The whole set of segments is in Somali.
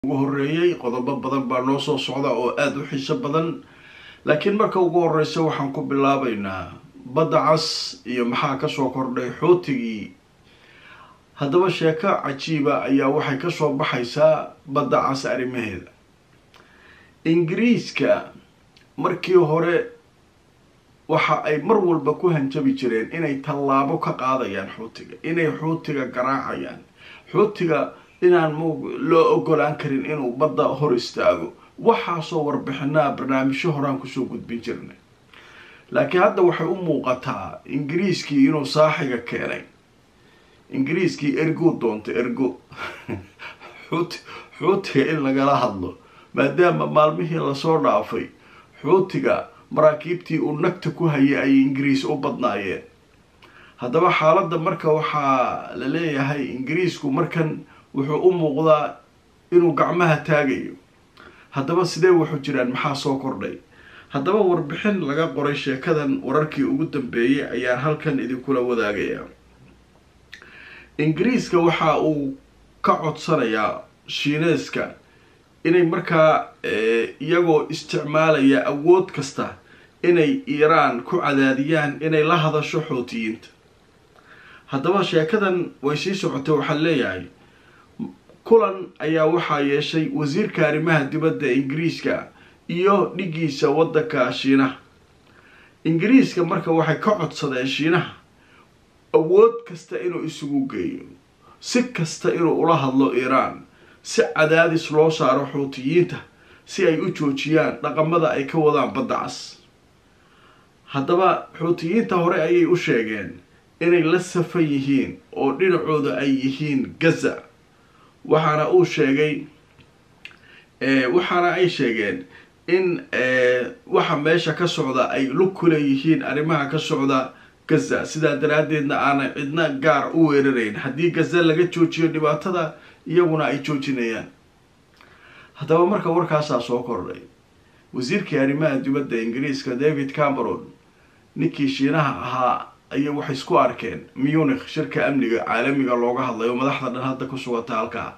ugu horeeyey qodobo badan baa noo soo socda oo aada u xiiso badan laakiin marka ugu horeysa waxaan ku bilaabaynaa badda cas iyo maxaa kasoo kordhay xootigii haddaba sheeko cajiiba ayaa waxay kasoo baxaysaa badda cas arrimaheeda ingiriiska markii hore waxa ay mar walba ku hanjabi jireen inay tallaabo ka qaadayaan xuutiga inay xuutiga garaacayaan xuutiga inaan m loo ogolaan karin inuu badda hor istaago waxaasoo warbixinaa barnaamijyo horaan kusoo gudbin jirnay laakiin hadda waxay u muuqataa ingiriiskii inuu saaxiga keenay ingiriiskii ergo doonta ergo xuut xuutiga in lagala hadlo maadaama maalmihii lasoo dhaafay xuutiga maraakiibtii uu nagta ku hayay ayay ingiriis u badnaayeen haddaba xaaladda marka waxaa la leeyahay ingiriisku markan wuxuu u muuqdaa inuu gacmaha taagayo haddaba sidee wuxuu jiraan maxaa soo kordhay haddaba warbixin laga qoray sheekadan wararkii ugu dambeeyay ayaan halkan idinkula wadaagayaa ingiriiska waxa uu ka codsanayaa shiineeska inay markaa iyagoo isticmaalaya awood kasta inay iiraan ku cadaadiyaan inay la hadasho xootiyiinta haddaba sheekadan way sii socotay waxaa leeyahay kulan ayaa waxaa yeeshay wasiirka arrimaha dibadda ingiriiska iyo dhigiisa waddanka shiinaha ingiriiska marka waxay ka codsadeen shiinaha awood kasta inuu isugu geeyo si kasta inuu ula hadlo iiraan si cadaadis loo saaro xuutiyiinta si ay u joojiyaan dhaqamada ay ka wadaan badda cas haddaba xuutiyiinta hore ayay u sheegeen inay la safan yihiin oo dhinacooda ay yihiin gaza waxaana uu sheegay waxaana ay sheegeen in waxa meesha ka socda ay lug ku leeyihiin arrimaha ka socda gaza sidaa daraaddeedna aanay cidna gaar u weerarayn haddii gaza laga joojiyo dhibaatada iyaguna ay joojinayaan haddaba marka warkaasaa soo kordhay wasiirkii arrimaha dibadda ingiriiska david cameron ninkii shiinaha ahaa ayay waxay isku arkeen munich shirka amniga caalamiga looga hadlayo madaxda dhan hadda ku sugata halkaa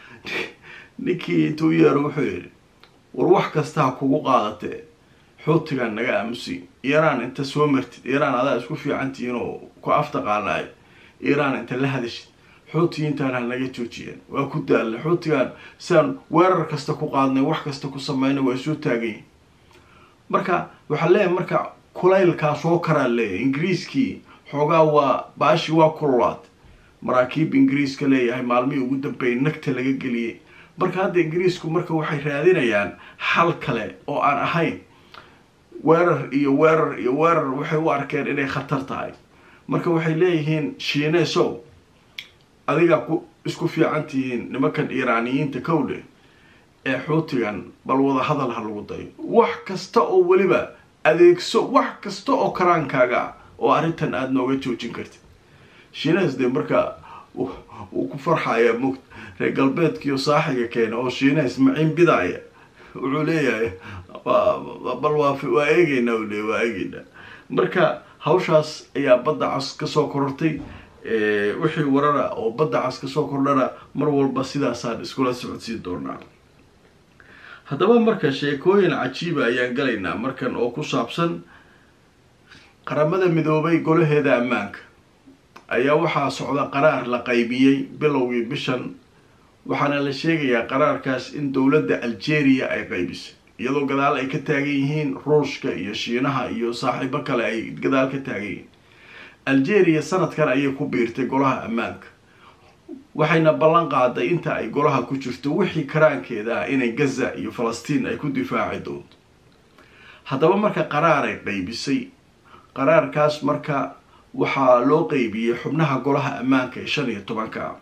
ninkii intuu yeero wuxuu yidhi war wax kasta ha kugu qaadatee xuutigan naga aamusi iiraan inta soo martid iiraan adaa isku fiicantihiin oo ku aftaqaanaay iiraan inta la hadashid xuutiyiintaan ha naga joojiyeen waa ku daalna xuutigan siaan weerar kasta ku qaadnay wax kasta ku sameynay waa soo taagayin marka waxaa leeyahay marka kulaylkaa soo karaa leeyahay ingiriiskii xoogaa waa baashi waa kululaad maraakiib ingiriiska leeyahay maalmihii ugu dambeeyay nagta laga geliyey marka hadda ingiriisku marka waxay raadinayaan xal kale oo aan ahayn weerar iyo weerar iyo weerar waxay u arkeen inay khatar tahay marka waxay leeyihiin shiineesow adigaa ku isku fiican tihiin nimankan iiraaniyiinta kowdhe ee xuutigan bal wada hadal ha lagu dayo wax kasta oo weliba adeegso wax kasta oo karaankaaga ah oo arrintan aada nooga joojin kartid shiinees dee marka wuu ku farxayaa mugd reer galbeedkiiyo saaxiga keena oo shiinees maciin bidaaya wuxuu leeyahay bal waa waa eegeynaa u leey waa eegeynaa marka hawshaas ayaa badda cas kasoo korortay wixii warara oo badda cas kasoo kordhana mar walba sidaasaan iskula socodsiin doonaa haddaba marka sheekooyin cajiiba ayaan galaynaa markan oo ku saabsan qaramada midoobay golaheeda ammaanka ayaa waxaa socda qaraar la qaybiyey bilowgii bishan waxaana la sheegayaa qaraarkaas in dowladda algeria ay qaybisay iyadoo gadaal ay ka taagan yihiin ruushka iyo shiinaha iyo saaxiibo kale ay gadaal ka taagan yihiin algeria sanadkan ayay ku biirtay golaha ammaanka waxayna ballan qaaday inta ay golaha ku jirto wixii karaankeeda ah inay gaza iyo falastiin ay ku difaaci doonto haddaba marka qaraaray qaybisay qaraarkaas marka waxaa loo qeybiyey xubnaha golaha ammaanka ee shan iyo tobanka ah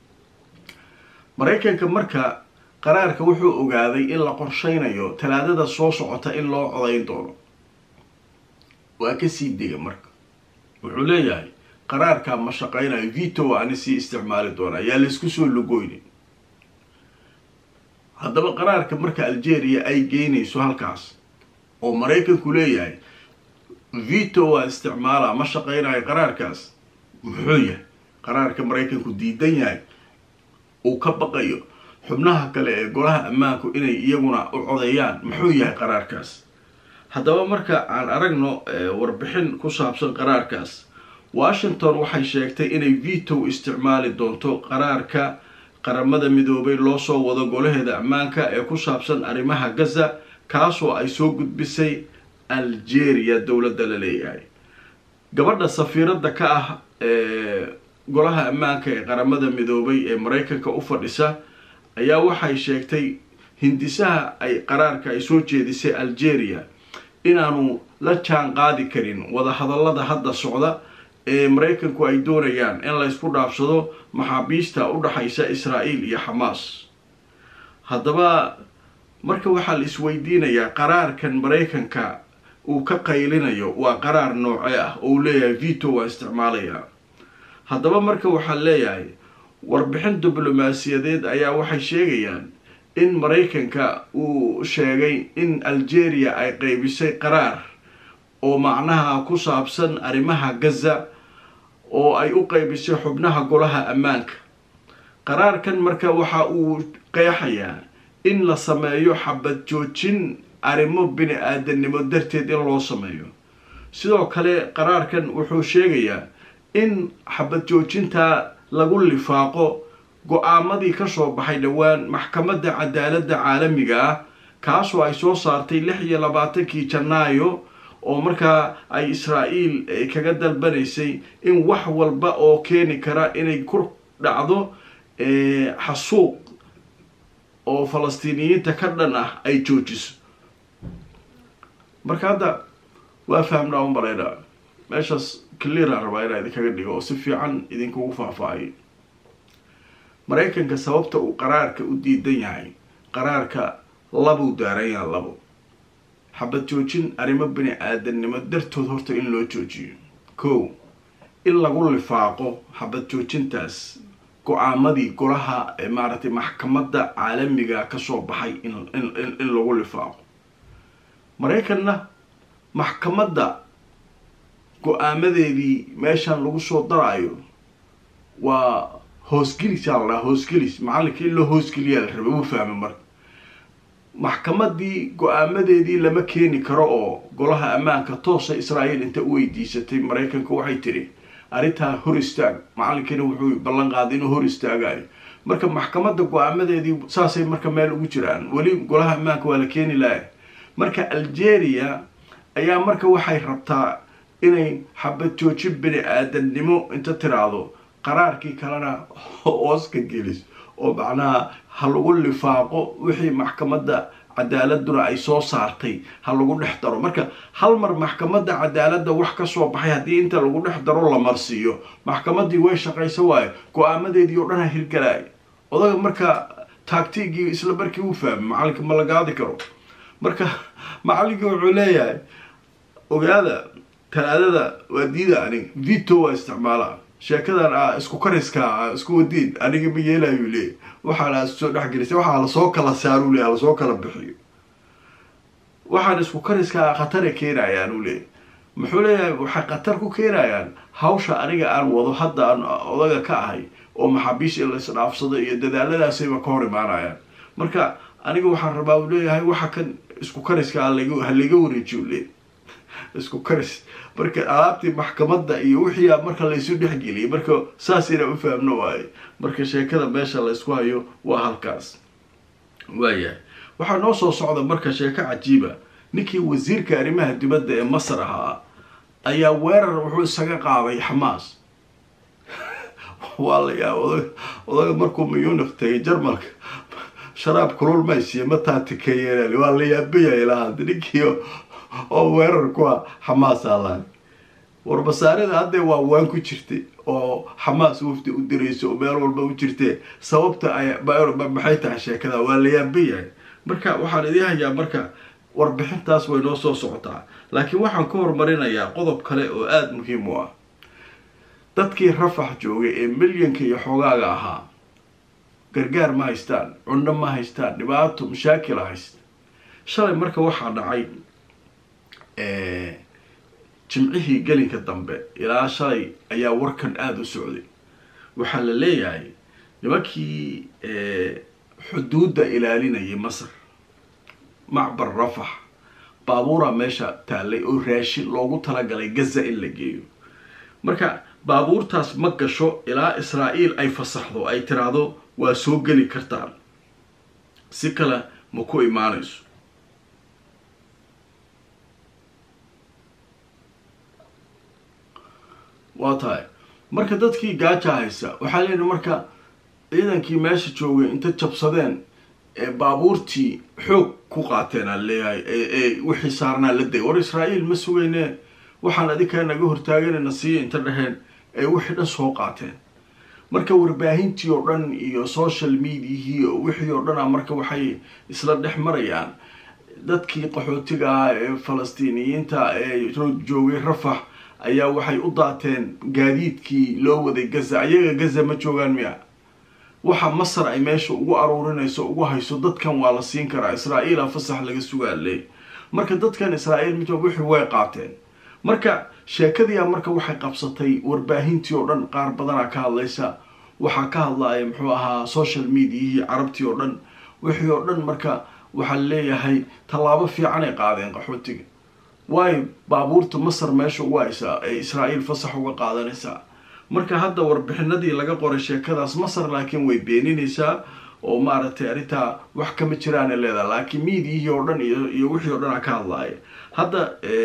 maraykanka marka qaraarka wuxuu ogaaday in la qorsheynayo talaadada soo socota in loo codayn doono waa kasii dega marka wuxuu leeyahay qaraarkaa ma shaqeynayo vito ani sii isticmaali doona yaa laysku soo logoynin haddaba qaraarka marka algeria ay geynayso halkaas oo maraykanku leeyahay vito waa isticmaala ma shaqeynayo qaraarkaas muxuu yahay qaraarka maraykanku diidan yahay uu ka baqayo xubnaha kale ee golaha ammaanku inay iyaguna u codeeyaan muxuu yahay qaraarkaas haddaba marka aan aragno warbixin ku saabsan qaraarkaas washington waxay sheegtay inay veto isticmaali doonto qaraarka qaramada midoobay loo soo wado golaheeda ammaanka ee ku saabsan arrimaha gaza kaasoo ay soo gudbisay algeria dowladda la leeyahay gabadha safiiradda ka ah ee golaha ammaanka ee qaramada midoobay ee maraykanka u fadhisa ayaa waxay sheegtay hindisaha ay qaraarka ay soo jeedisay algeria inaanu la jaan qaadi karin wadahadallada hadda socda ee maraykanku ay doonayaan in la ysku dhaafsado maxaabiista u dhaxaysa israa'iil iyo xamaas haddaba marka waxaa la isweydiinayaa qaraarkan maraykanka uu ka qaylinayo waa qaraar nooce ah oo uu leeyahay veto waa isticmaalayaa haddaba marka waxaa leeyahay warbixin diblomaasiyadeed ayaa waxay sheegayaan in maraykanka uu sheegay in algeria ay qeybisay qaraar oo macnaha ku saabsan arrimaha gaza oo ay u qeybisay xubnaha golaha ammaanka qaraarkan marka waxa uu qeexayaa in la sameeyo xabad joojin arrimo bini aadanimo darteed in loo sameeyo sidoo kale qaraarkan wuxuu sheegayaa in xabad joojinta lagu lifaaqo go-aamadii kasoo baxay dhowaan maxkamadda cadaaladda caalamiga ah kaasoo ay soo saartay lix iyo labaatankii janaayo oo markaa ay israa'iil kaga dalbanaysay in wax walba oo keeni kara inay ku dhacdo xasuuq oo falastiiniyiinta ka dhan ah ay joojiso marka hadda waa fahamnaa u malaynaa meeshaas clearaan rabaa inaa idinkaga dhigo oo si fiican idinkugu faahfaahiyo maraykanka sababta uu qaraarka u diidan yahay qaraarka labuu daaran yaha labo xabad joojin arrimo bini aadannimo dartood horta in loo joojiyo kow in lagu lifaaqo xabad joojintaas go-aamadii golaha maaragtay maxkamadda caalamiga kasoo baxay in lagu lifaaqo maraykanna maxkamadda go-aamadeedii meeshan lagu soo daraayo waa hoosgelisaa la dhaha hoosgelis macalinka in loo hoosgeliyaa la rabay uu fahmay marka maxkamadii go-aamadeedii lama keeni karo oo golaha ammaanka toosa israa'iil inta u weydiisatay maraykanka waxay tidhi arrintaa hor istaag macalinkina wuxuu ballan qaaday inuu hor istaagayo marka maxkamadda go-aamadeedii saasay marka meel ugu jiraan weli golaha ammaanka waa la keeni lahay marka algeria ayaa marka waxay rabtaa inay xabad joojin bini aadannimo inta tiraahdo qaraarkii kalena hooska gelis oo macnaha ha lagu lifaaqo wixii maxkamadda cadaaladuna ay soo saartay ha lagu dhex daro marka hal mar maxkamadda cadaaladda wax kasoo baxay haddii inta lagu dhex daro la marsiiyo maxkamadii way shaqaysa waayo go-aamadeedii oo dhan ha hirgalaay odaga marka taagtigii isla markii uu fahmay macalinka ma la gaadi karo marka macalinkii wuxuu leeyahay ogaada talaadada waa diida anig vito waa isticmaalaa sheekadan a isku kariska a isku wadiin aniga ma yeelayuu leeyay waxaana soo dhexgelisay waxaa lasoo kala saaruu leey lasoo kala bixiyo waxaan isku kariska khatara keenayaan uu leeyay muxuu leeyahay waxay khatar ku keenayaan hawsha aniga aan wado hadda aan odaga ka ahay oo maxaabiis in la isdhaafsado iyo dadaaladaasayba ka hor imaanayaan marka aniga waxaan rabaa uu leeyahay waxa kan isku kariska ha laga wareejiyo leey isku karis marka alaabtii maxkamadda iyo wixii marka laysu dhexgeliyay marka saas inaan u fahamno waaye marka sheekada meesha laysku hayo waa halkaas waayahay waxaa noo soo socda marka sheeko cajiiba ninkii wasiirka arrimaha dibadda ee masar ahaa ayaa weerar wuxuu isaga qaaday xamaas waa la yaa odag odaga markuu muyunik tagay jarmalka sharaab kulul maysiiya ma taatikeeyeen waa la yaabayahay lahaada ninkii oo weerar ku ah xamaas alaan warbasaarada haddee waa waan ku jirtay oo xamaas wafdi u dirayso oo meel walba u jirtee sababta ay maxay tahay sheekada waa la yaabayahay marka waxaan idiin hayaa marka warbixintaas way noo soo socotaa laakiin waxaan ka horumarinayaa qodob kale oo aada muhiim u ah dadkii rafax joogay ee milyanka iyo xoogaaga ahaa gargaar ma haystaan cunno ma haystaan dhibaato mashaakila haysta shalay marka waxaa dhacay jimcihii gelinka dambe ilaa shalay ayaa warkan aada u socday waxaa la leeyahay nimankii xuduudda ilaalinayay masar macbar rafax baabuura meesha taallay oo raashin loogu talagalay gaza in la geeyo marka baabuurtaas ma gasho ilaa israa'iil ay fasaxdo ay tiraahdo waa soo geli kartaan si kale ma ku imaanayso waa tahay marka dadkii gaaja haysa waxaa leeyihi marka ciidankii meesha joogay inta jabsadeen ee baabuurtii xoog ku qaateen aan leeyahay ee wixii saarnaa la day war israa'iil ma sugayne waxaan adinkaa naga hortaaganayna siiya inta dheheen ee wixii dhan soo qaateen marka warbaahintii oo dhan iyo social mediahii wixii oo dhana marka waxay isla dhex marayaan dadkii qaxootiga ah ee falastiiniyiinta ee joogay rafax ayaa waxay u daateen gaadiidkii loo waday gaza ayaga gaza ma joogaan miya waxa masar ay meesha ugu aruurinayso ugu hayso dadkan waa la siin karaa israa'iila fasax laga sugaale marka dadkan israa'iil ma joog wixii way qaateen marka sheekadiia marka waxay qabsatay warbaahintii oo dhan qaar badanaa ka hadlaysa waxaa ka hadlaya muxuu ahaa social mediahii carabtii oo dhan wixii oo dhan marka waxaa leeyahay tallaabo fiican ay qaadeen qaxootiga waayo baabuurta masar meesha ugu haysaa ee israa'iil fasax uga qaadanaysaa marka hadda warbixinadii laga qoray sheekadaas masar laakiin way beeninaysaa oo maaragtay arrintaa wax kama jiraana leedaha laakiin miidiyihii oo dhan iyo wixii o dhan a ka hadlaaya hadda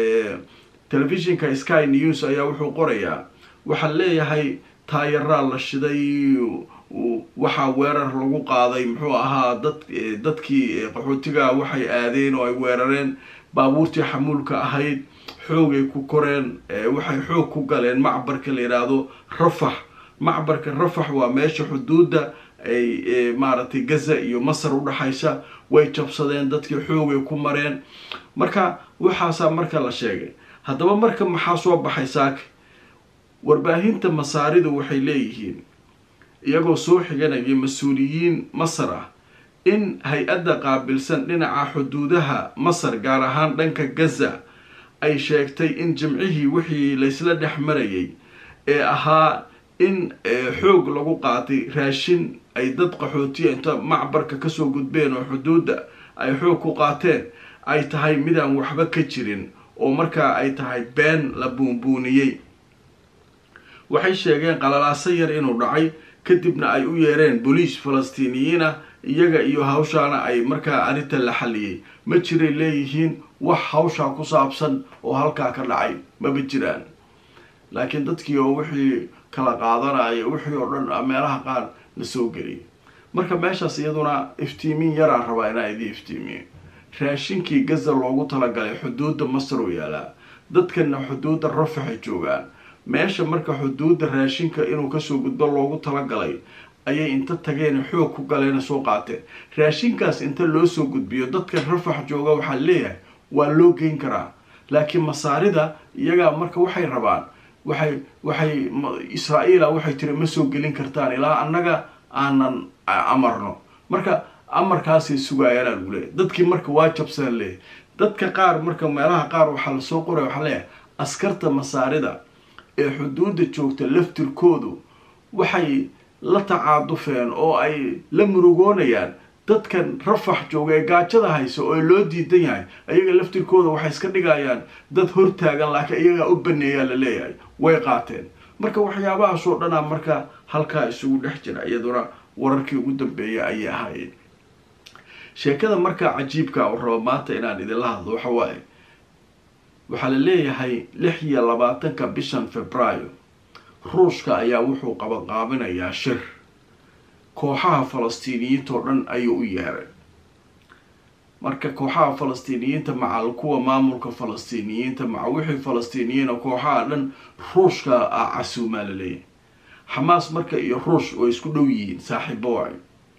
telefishinka sky news ayaa wuxuu qorayaa waxaa leeyahay taayaraa la shiday waxaa weerar lagu qaaday muxuu ahaa dad dadkii qaxootiga waxay aadeen oo ay weerareen baabuurtii xamuulka ahayd xoogay ku koreen waxay xoog ku galeen macbarka la yidhaahdo rafax macbarka rafax waa meesha xuduudda ay maaragtay gaza iyo masar udhaxaysa way jabsadeen dadkii xoogay ku mareen marka waxaasaa marka la sheegay haddaba marka maxaa soo baxay saaka warbaahinta masaaridu waxay leeyihiin iyagoo soo xiganaya mas-uuliyiin masar ah in hay-adda qaabilsan dhinaca xuduudaha masar gaar ahaan dhanka gaza ay sheegtay in jimcihii wixii laysla dhex marayay ee ahaa in xoog lagu qaatay raashin ay dad qaxootiya inta macbarka kasoo gudbeen oo xuduudda ay xoog ku qaateen ay tahay midaan waxba ka jirin oo markaa ay tahay been la buunbuuniyey waxay sheegeen qalalaaso yar inuu dhacay kadibna ay u yeereen booliis falastiiniyiin ah iyaga iyo hawshaana ay markaa arrinta la xalliyey ma jiray leeyihiin wax hawshaa ku saabsan oo halkaa ka dhacay maba jiraan laakiin dadkii oo wixii kala qaadanaya wixii oo dhan meelaha qaar la soo geliyay marka meeshaas iyaduna iftiimin yaraan rabaa inaa idii iftiimiyo raashinkii gaza loogu talagalay xuduudda masar u yaalaa dadkana xuduudda rafaxay joogaan meesha marka xuduudda raashinka inuu kasoo gudbo loogu talagalay ayay inta tageen xoog ku galeena soo qaateen raashinkaas inta loo soo gudbiyo dadka rafax jooga waxaa leeyahay waa loo geyn karaa laakiin masaarida iyagaa marka waxay rabaan waxay waxay israa'iila waxay tiri ma soo gelin kartaan ilaa annaga aanan amarno marka amarkaasay sugaayaan lagu leeyahy dadkii marka waa jabsaan leeyahy dadka qaar marka meelaha qaar waxaa lasoo qoray waxaa leeyahay askarta masaarida ee xuduudda joogta laftirkoodu waxay la tacaadufeen oo ay la murugoonayaan dadkan rafax jooga ee gaajada haysa oo loo diidan yahay ayaga laftirkooda waxay iska dhigayaan dad hortaagan laakiin iyagaa u baneeyaa la leeyahay way qaateen marka waxyaabahaasoo dhanaa marka halkaa isugu dhex jira iyaduna wararkii ugu dambeeya ayay ahaayeen sheekada markaa cajiibka u rabo maanta inaan idinla hadlo waxa waaye waxaa la leeyahay lix iyo labaatanka bishan februaayo ruushka ayaa wuxuu qabanqaabinayaa shir kooxaha falastiiniyiintao dhan ayuu u yeeray marka kooxaha falastiiniyiinta maca kuwa maamulka falastiiniyiinta maca wixii falastiiniyiina kooxaha dhan ruushka ah casuumaa la leeyahay xamaas marka iyo ruush way isku dhow yihiin saaxiibo waay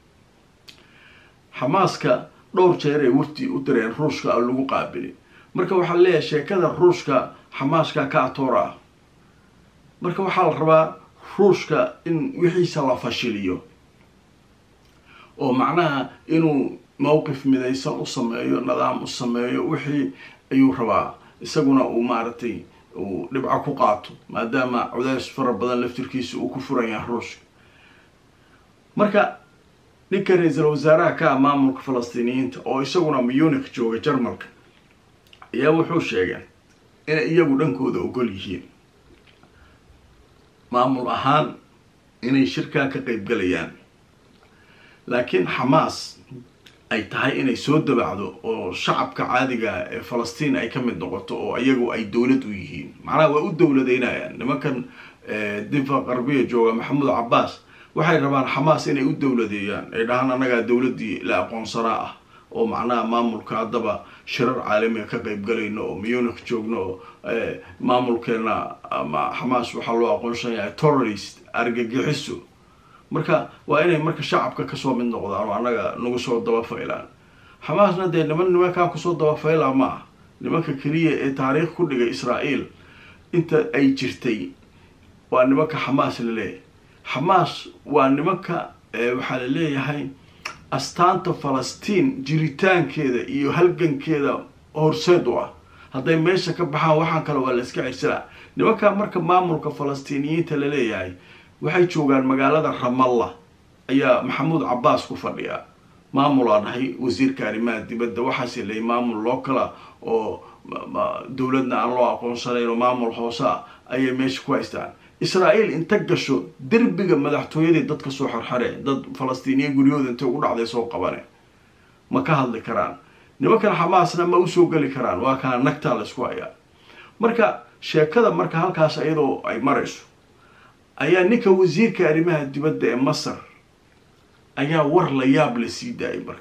xamaaska dhowr jeer ay wafti u direen ruushka oo lagu qaabilin marka waxaa leeyahay sheekada ruushka xamaaska ka atoora ah marka waxaa la rabaa ruushka in wixiisa la fashiliyo oo macnaha inuu mowqif midaysan u sameeyo nidaam u sameeyo wixii ayuu rabaa isaguna uu maaragtay uu dhibco ku qaato maadaama cudeys fara badan laftirkiisa uu ku furan yahay ruushka marka ninka ra-iisul wasaaraha ka ah maamulka falastiiniyiinta oo isaguna munich jooga jarmalka ayaa wuxuu sheegay inay iyagu dhankooda ogol yihiin maamul ahaan inay shirkaa ka qeybgalayaan laakiin xamaas ay tahay inay soo dabacdo oo shacabka caadiga ee falastiin ay ka mid noqoto oo iyagu ay dowlad u yihiin macnaha waa u dowladeynayaan nimankan difa qarbiya jooga maxamuud cabbaas waxay rabaan xamaas inay u dowladeeyaan ay dhahaan annagaa dowladdii la aqoonsanaa ah oo macnaha maamulka haddaba shirar caalamiga ka qeybgalayno oo munich joogno oo maamulkeena ama xamaas waxaa loo aqoonsan yahay terrorist argagixiso marka waa inay marka shacabka kasoo mid noqdaan oo annaga nagu soo dabafaylaan xamaasna dee niman nimankaa kusoo dabafayla ma ah nimanka keliya ee taariikh ku dhigay israael inta ay jirtay waa nimanka xamaas la leeyahay xamaas waa nimanka waxaa la leeyahay astaanta falastiin jiritaankeeda iyo halgankeeda horseed u ah hadday meesha ka baxaan waxaan kale waa la iska cirsanaa nimanka marka maamulka falastiiniyiinta la leeyahay waxay joogaan magaalada ramalla ayaa maxamuud cabbaas ku fadhiya maamulaa dhahay wasiirka arrimaha dibadda waxaase leeyay maamul loo kala oo dowladna aan loo aqoonsanayn oo maamul hoose ah ayay meesha ku haystaan israael inta gasho derbiga madaxtooyadii dadka soo xorxare dad falastiiniya guryahooda intay ugu dhacday soo qabane ma ka hadli karaan nimankan xamaasna ma usoo geli karaan waa kana nagtaa la isku hayaa marka sheekada marka halkaas iyadoo ay marayso ayaa ninka wasiirka arrimaha dibadda ee masar ayaa war la yaab la sii daayay marka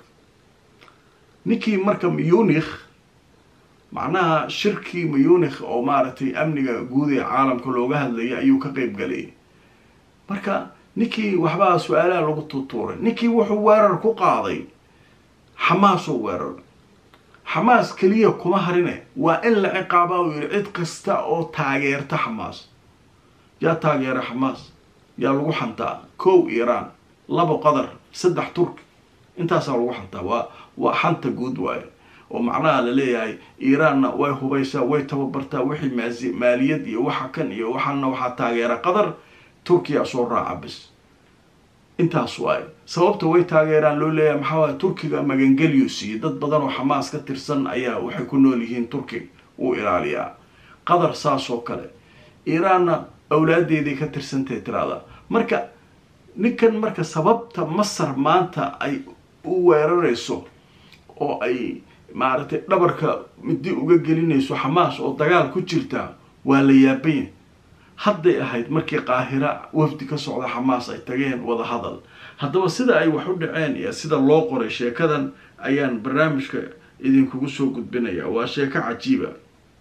ninkii marka munich macnaha shirkii munich oo maaragtay amniga guud ee caalamka looga hadlayay ayuu ka qeyb galayay marka ninkii waxbaa su-aalaha lagu tuutuuray ninkii wuxuu weerar ku qaaday xamaasoo weerar xamaas keliya kuma harine waa in la ciqaabaa uu yihi cid kasta oo taageerta xamaas yaa taageera xamaas yaa lagu xantaa kow iiraan labo qatar saddex turki intaasaa lagu xantaa waa waa xanta guud waaye oo macnaha la leeyahay iiraanna way hubaysaa way tababartaa wixii maasi maaliyad iyo waxa kan iyo waxaana waxaa taageera qatar turkiya soo raaca bis intaas waaye sababta way taageeraan loo leeyahay maxaa waay turkiga magangelyo siiye dad badan oo xamaas ka tirsan ayaa waxay ku nool yihiin turkiga wuu ilaaliyaa qatar saas oo kale iiraanna awlaadeeday ka tirsantahay tiraada marka ninkan marka sababta masar maanta ay u weerarayso oo ay maaragtay dhabarka midi uga gelinayso xamaas oo dagaal ku jirta waa la yaabanya hadday ahayd markii qaahira wafdi ka socda xamaas ay tageen wada hadal haddaba sida ay wax u dhaceen iyo sida loo qoray sheekadan ayaan barnaamijka idinkugu soo gudbinaya waa sheeko cajiiba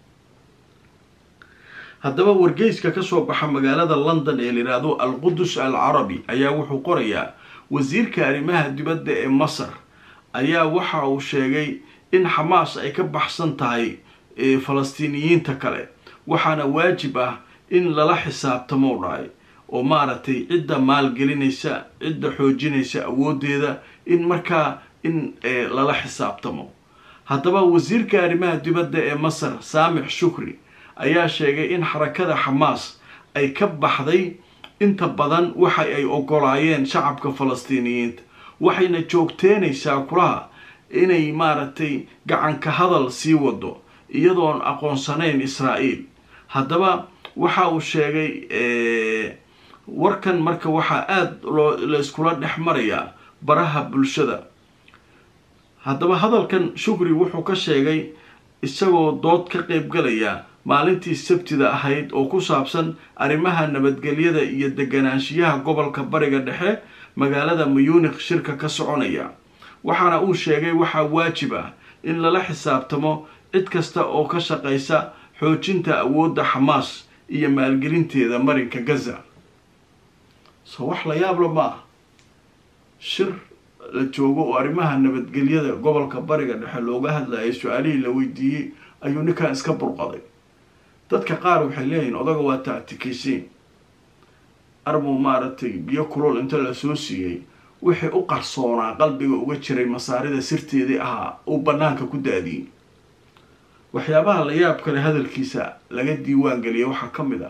haddaba wargeyska kasoo baxa magaalada london ee layidhaahdo alqudus al carabi ayaa wuxuu qorayaa wasiirka arrimaha dibadda ee masar ayaa waxa uu sheegay in xamaas ay ka baxsan tahay falastiiniyiinta kale waxaana waajib ah in lala xisaabtamo dhahay oo maaragtay cidda maalgelinaysa cidda xoojinaysa awoodeeda in markaa in lala xisaabtamo haddaba wasiirka arrimaha dibadda ee masar saamix shukri ayaa sheegay in xarakada xamaas ay ka baxday inta badan waxa ay ogolaayeen shacabka falastiiniyiinta waxayna joogteenaysaa kulaha inay maaragtay gacanka hadal sii wado iyadoon aqoonsanayn israa'iil haddaba waxa uu sheegay warkan marka waxaa aada loo la iskula dhex marayaa baraha bulshada haddaba hadalkan shukri wuxuu ka sheegay isagoo dood ka qeybgalaya maalintii sabtida ahayd oo ku saabsan arrimaha nabadgelyada iyo deganaanshiyaha gobolka bariga dhexe magaalada muyunik shirka ka soconaya waxaana uu sheegay waxaa waajib ah in lala xisaabtamo cid kasta oo ka shaqaysa xoojinta awoodda xamaas iyo maalgelinteeda marinka gaza soo wax la yaabla ma ah shir la joogo oo arrimaha nabadgelyada gobolka bariga dhexe looga hadlayay su-aalihii la weydiiyey ayuu ninkan iska burqaday dadka qaar waxay leeyihiin odaga waa tactikaysiin arbuu maaragtay biyo kulol inta la soo siiyey wixii u qarsoonaa qalbiga uga jiray masaarida sirteedii ahaa uu banaanka ku daadiyey waxyaabaha la yaab kale hadalkiisa laga diiwaan geliyay waxaa ka mid ah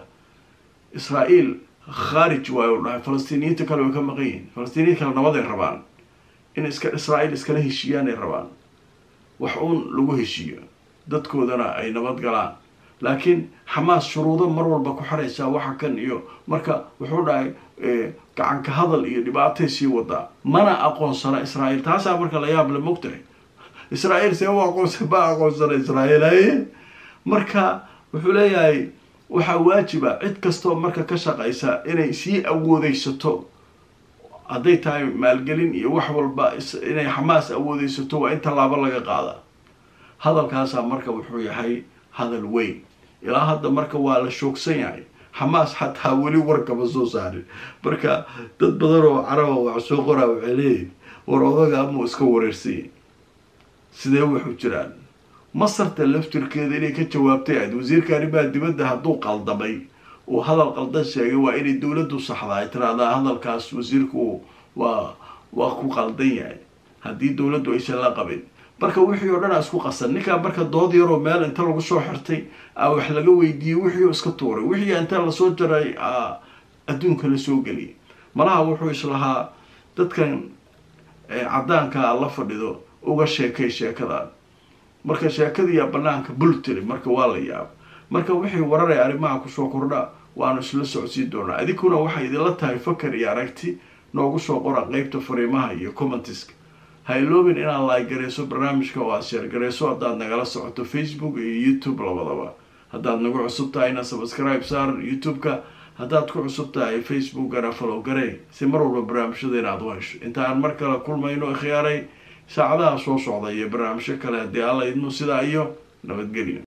israa'iil khaarij waayo dhahay falastiiniyiinta kale way ka maqan yihiin falastiiniyiinta kale nabaday rabaan in iska israa'iil iskala heshiiyaan ay rabaan wax uun lagu heshiiyo dadkoodana ay nabad galaan laakiin xamaas shuruudo mar walba ku xiraysaa waxa kan iyo marka wuxuu dhahay gacanka hadal iyo dhibaatay sii wadaa mana aqoonsana israa'iil taasaa marka la yaab le mogtahay israa'iil see u aqoonsa ma aqoonsana israa'iil haye marka wuxuu leeyahay waxaa waajiba cid kastoo marka ka shaqaysa inay sii awoodeysato hadday tahay maalgelin iyo wax walba inay xamaas awoodeysato waa in tallaabo laga qaada hadalkaasaa marka wuxuu yahay hadal weyn ilaa hadda marka waa la shoogsan yahay xamaas xataa weli warkama soo saarin marka dad badan oo caraba wax soo qoraa waxay leeyihin war odaga amuu iska wareersanya sidee wuxuu jiraan masarta laftirkeeda inay ka jawaabtay ahayd wasiirka arrimaha dibadda hadduu qaldamay uu hadal qaldan sheegay waa inay dowladdu saxda ay tiraahdaa hadalkaas wasiirku waa waa ku qaldan yahay haddii dowladdu aysan la qabin marka wixii oo dhan a isku qasan ninkaa marka dood yaroo meel inta lagu soo xirtay a wax laga weydiiyey wixii oo iska tuuray wixii inta lasoo jaray adduunka la soo geliyay malaha wuxuu islahaa dadkan caddaankaa la fadhido uga sheekay sheekadan marka sheekadiiyaa banaanka bul tiri marka waa la yaaba marka wixii wararaya arrimaha kusoo kordha waanu isla socodsiin doonaa idinkuna waxay idinla tahay fakar iyo aragti noogu soo qora qeybta fariimaha iyo commentiska ha iloobin inaad like garayso barnaamijka oo aad sheer garayso haddaad nagala socoto facebook iyo youtube labadaba haddaad nagu cusub tahayna subscribe saar youtube-ka haddaad ku cusub tahay facebookana follow garey si mar walba barnaamijyadeena aad u hesho inta aan mar kale kulmayno ikhyaaray saacadaha soo socda iyo barnaamijyo kale haddii alla idmo sidaa iyo nabadgelyo